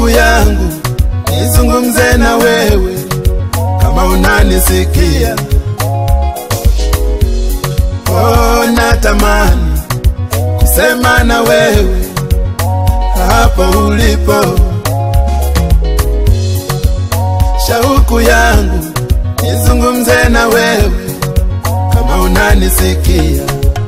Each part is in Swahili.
shauku yangu nizungumze na wewe kama unanisikia. Oh, natamani kusema na wewe hapo ulipo. Shauku yangu nizungumze na wewe kama unanisikia.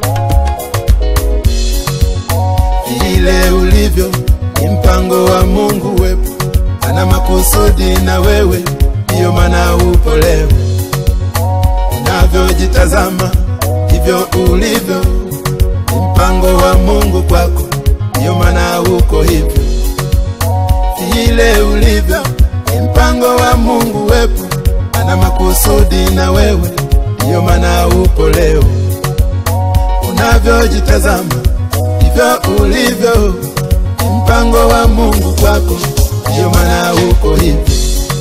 Vile ulivyo ni mpango wa Mungu wepo, ana makusudi na wewe, ndiyo maana upo leo. Unavyojitazama hivyo ulivyo, ni mpango wa Mungu kwako, ndiyo maana uko hivyo. Vile ulivyo ni mpango wa Mungu wepo, ana makusudi na wewe, ndiyo maana upo leo. Unavyojitazama hivyo ulivyo, ni mpango wa Mungu kwako, ndiyo maana uko hivyo.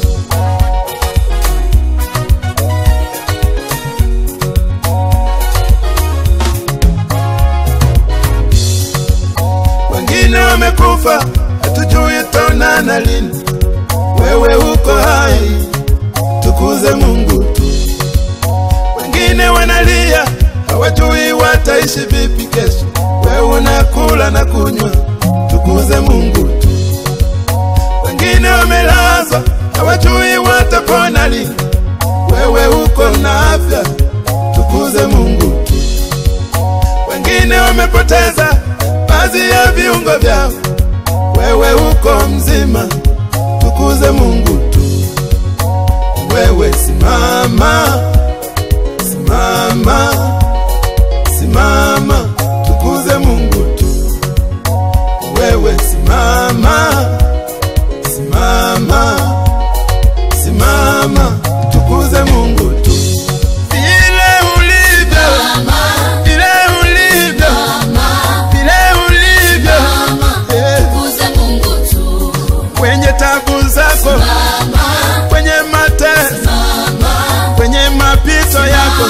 Wengine wamekufa, hatujui taonana lini. Wewe uko hai, tukuze Mungu tu. Wengine wanalia, hawajui wataishi vipi kesho. Wewe unakula na kunywa, tukuze Mungu tu. Wengine wamelazwa, hawajui watapona lini. Wewe uko na afya, tukuze Mungu tu. Wengine wamepoteza baadhi ya viungo vyao, wewe uko mzima, tukuze Mungu tu. Wewe simama, simama, simama, tukuze Mungu tu. Wewe simama, simama, simama, tukuze Mungu tu. Vile ulivyo, vile ulivyo, vile ulivyo, eh, kwenye tabu zako, kwenye mateso, kwenye mapito yako,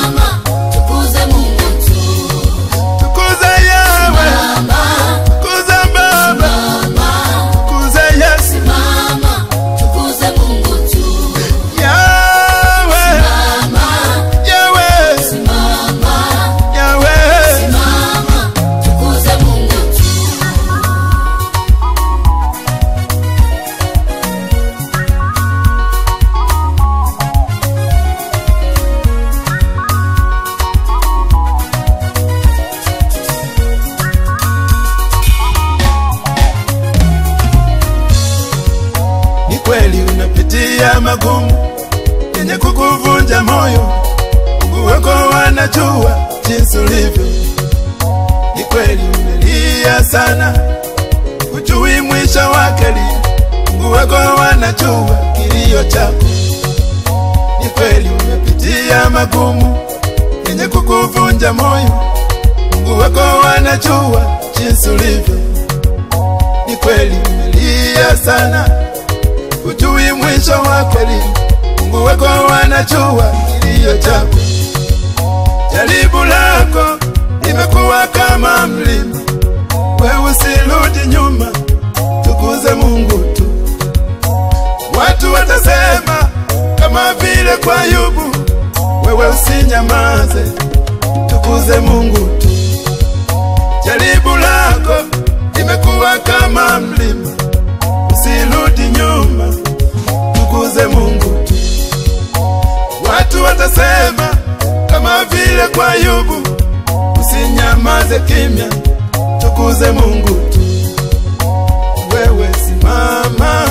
tukuze Yawe, tukuze Baba, tukuze Yesu, Yawe, Yawe, Yawe. Ni kweli unapitia magumu yenye kukuvunja moyo, Mungu wako wanajua jinsi ulivyo. Ni kweli umelia sana, hujui mwisho wake lini, Mungu wako wanajua kilio chako. Ni kweli umepitia magumu yenye kukuvunja moyo, Mungu wako wanajua jinsi ulivyo. Ni kweli umelia sana hujui mwisho wake lini. Mungu wako wanajua kilio chako. Jaribu lako limekuwa kama mlima, wewe usirudi nyuma, tukuze Mungu tu. Watu watasema kama vile kwa Ayubu, wewe usinyamaze, tukuze Mungu tu. Jaribu lako limekuwa kama mlima, usirudi nyuma, tukuze Mungu tu. Watu watasema kama vile kwa Ayubu, usinyamaze kimya, tukuze Mungu tu. Wewe simama,